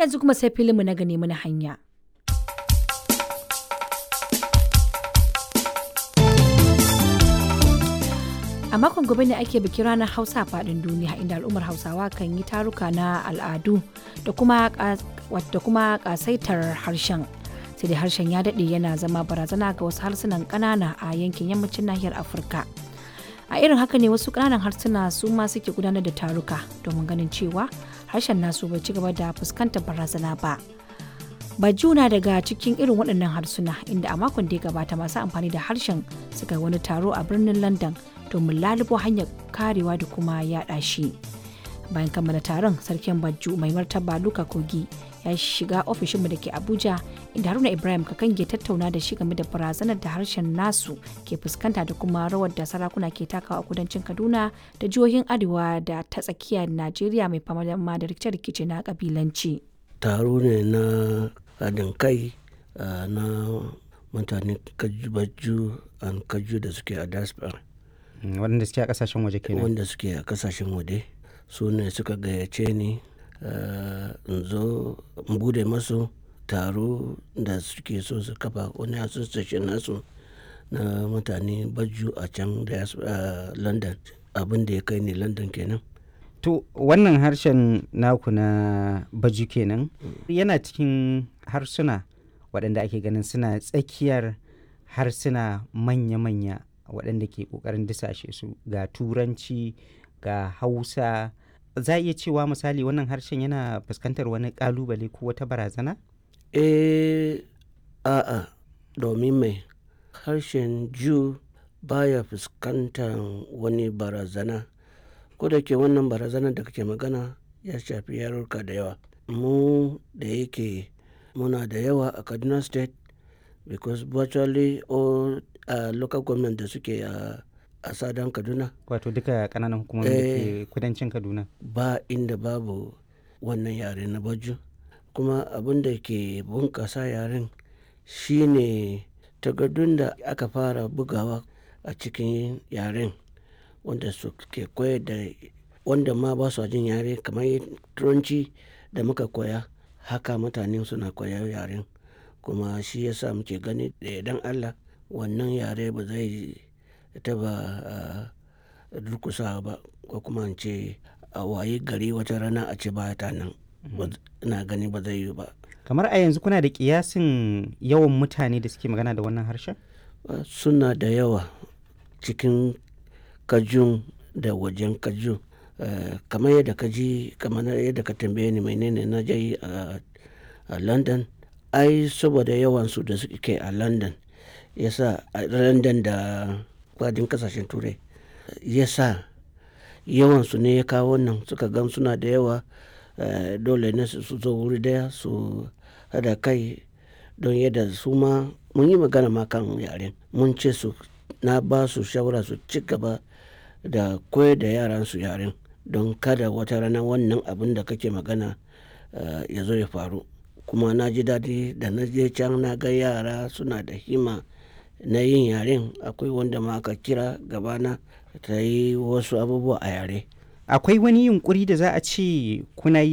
yanzu kuma sai filinmu na gane mana hanya. A makon gobe ne ake bikin ranar Hausa a faɗin duniya inda al'ummar Hausawa kan yi taruka na al'adu da kuma ƙasaitar harshen. Sai dai harshen ya daɗe yana zama barazana ga wasu harsunan ƙanana a yankin yammacin nahiyar Afirka. A irin haka ne wasu ƙananan harsuna su ma suke gudanar da taruka domin ganin cewa harshen nasu bai ci gaba da fuskantar barazana ba. Bajuna daga cikin irin waɗannan harsuna inda a makon da ya gabata masu amfani da harshen suka wani taro a birnin London domin lalubo hanyar karewa da kuma yaɗa shi. Bayan kammala taron sarkin Bajju mai martaba Luka Kogi ya shiga ofishinmu da ke Abuja inda Haruna Ibrahim Kakange tattauna da shi game da barazanar da harshen nasu ke fuskanta da kuma rawar da sarakuna ke takawa a kudancin Kaduna da jihohin Arewa da ta tsakiyar Najeriya mai fama da rikice-rikice na kabilanci. Taro ne na haɗin kai na mutane Bajju an Kaju da suke a diaspora. waɗanda suke a kasashen waje kenan wanda suke a kasashen waje su ne suka gayyace ni in zo in bude masu taro da suke so su kafa wani association nasu na mutane baju a can da london abin da ya kai ni london kenan to wannan harshen naku na baju kenan yana cikin harsuna waɗanda ake ganin suna tsakiyar harsuna manya-manya waɗanda ke ƙoƙarin disashe su ga turanci ga hausa za a iya cewa misali wannan harshen yana fuskantar wani ƙalubale ko wata barazana? eh a'a domin mai harshen ju baya fuskantar wani barazana ko da ke wannan barazanar da kake magana ya shafi yarurka da yawa mu da yake muna da yawa a kaduna state because virtually all uh, local government da suke a uh, sadan kaduna wato duka kananan hukumomi da ke kudancin kaduna ba inda babu wannan yare na baju kuma abin da ke bunkasa yaren shine takardun da aka fara bugawa a cikin yaren wanda su ke koyar da wanda ma ba su jin yare kamar turanci da muka koya haka mutane suna koyar yaren kuma shi yasa muke gani da idan allah wannan yare ba zai taba durkusa ba ko kuma ce a waye gari wata rana a ce ba ta nan ina gani ba zai yi ba kamar a yanzu kuna da kiyasin yawan mutane da suke magana da wannan harshen suna da yawa cikin kajun da wajen kajun kamar yadda ka ji kamar yadda ka tambaye ni menene na je a london ai saboda yawansu da suke a london yasa a london da kwadin kasashen turai yasa yawansu ne ya kawo nan suka gan suna da yawa dole ne su zo wuri daya su hada kai don yadda su ma mun yi magana ma kan yaren mun ce su na ba su shawara su ci gaba da koyar da yaran su yaren don kada wata rana wannan abin da kake magana ya zo ya faru kuma na ji daɗi da na je can na ga yara suna da hima na yin yaren akwai wanda ma aka kira gabana ta yi wasu abubuwa a yare akwai wani yunkuri da za a ce kuna yi